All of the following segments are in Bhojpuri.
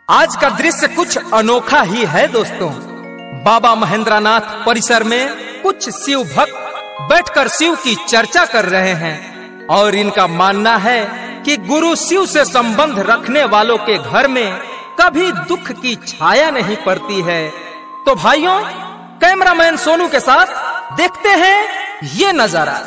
आज का दृश्य कुछ अनोखा ही है दोस्तों बाबा महेंद्रनाथ परिसर में कुछ शिव भक्त बैठकर शिव की चर्चा कर रहे हैं और इनका मानना है कि गुरु शिव से संबंध रखने वालों के घर में कभी दुख की छाया नहीं पड़ती है तो भाइयों कैमरामैन सोनू के साथ देखते हैं ये नजारा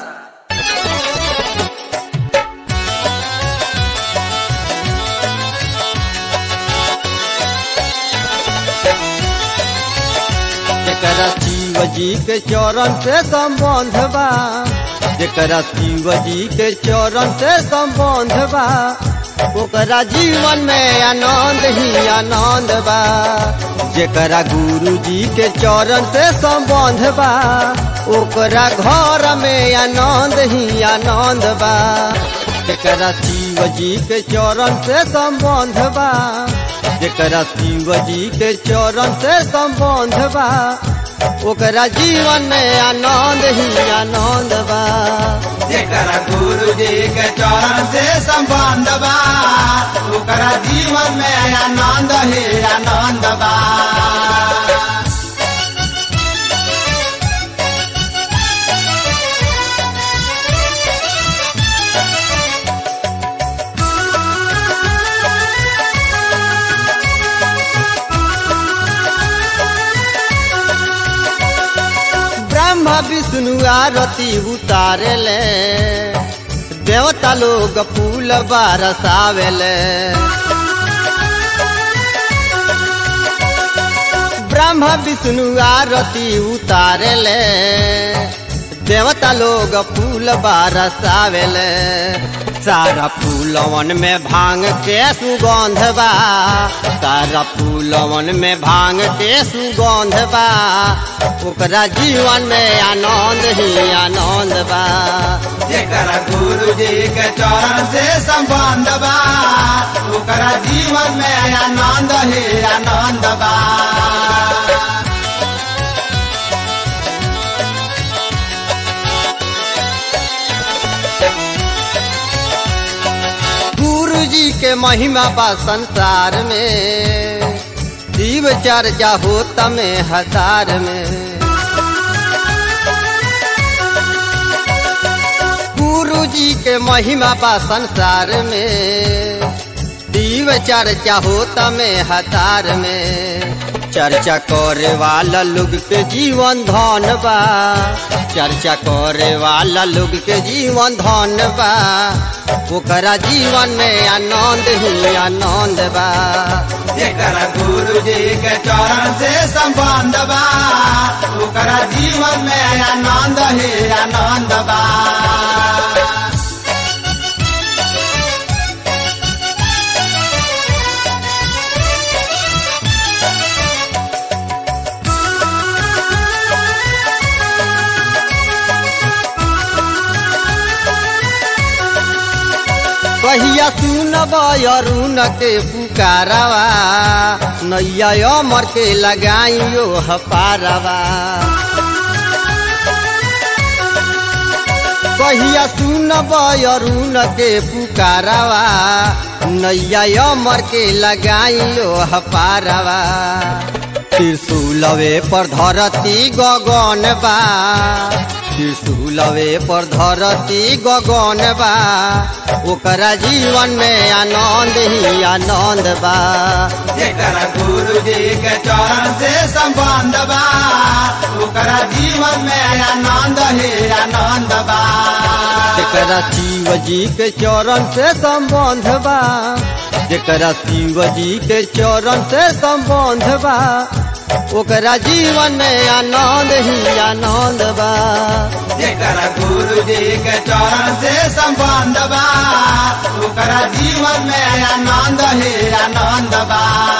जेकरा शिव जी के चरण से संबंध बा जेकरा शिव जी के चरण से संबंध बा ओकरा जीवन में आनंद ही आनंद बा जेकरा गुरु जी के चरण से संबंध बा ओकरा घर में आनंद ही आनंद बा जेकरा शिव जी के चरण से संबंध बा जेकरा शिव जी के चरण से संबंध बा ओकरा जीवन में आनंद ही आनंद बा जेकरा गुरु जी के चरण से संबंध बा ओकरा जीवन में आनंद ही आनंद बा ब्रह्मा विष्णु आरती उतारेले देवता लोग फूल बरसावेले ब्रह्मा विष्णु आरती उतारेले देवता लोग फूल बरसावेले सारा फूलवन में भांग के सुगंध बा सारा फूलवन में भांग के सुगंध बा ओकरा जीवन में आनंद ही आनंद बा जेकरा गुरु जी के चरण से संबंध बा ओकरा जीवन में आनंद ही आनंद बा गुरु जी के महिमा बा संसार में शिव चर्चा होता में हजार में गुरु जी के महिमा बा संसार में शिव चर्चा होता में हजार में चर्चा करे वाला लोग के जीवन धन बा चर्चा करे वाला लोग के जीवन धन बा ओकरा जीवन में आनंद ही आनंद बा जेकरा गुरु जी के चरण से संबंध बा ओकरा जीवन में आनंद ही आनंद बा कहिया सुनब अरुण के पुकारवा नैया अमर के लगाइयो हपारवा कहिया सुनब अरुण के पुकारवा नैया अमर के लगाइयो हपारवा त्रिशूलवे पर धरती गगन बा त्रिशूलवे पर धरती गगन बा ओकरा जीवन में आनंद ही आनंद बा जेकरा गुरु जी के चरण से संबंध बा ओकरा जीवन में आनंद ही आनंद बा जेकरा शिव जी के चरण से संबंध बा जेकरा शिव जी के चरण से संबंध बा ओकरा जीवन में आनंद ही आनंद बा जेकरा गुरु जी के चरण से संबंध बा ओकरा जीवन में आनंद ही आनंद बा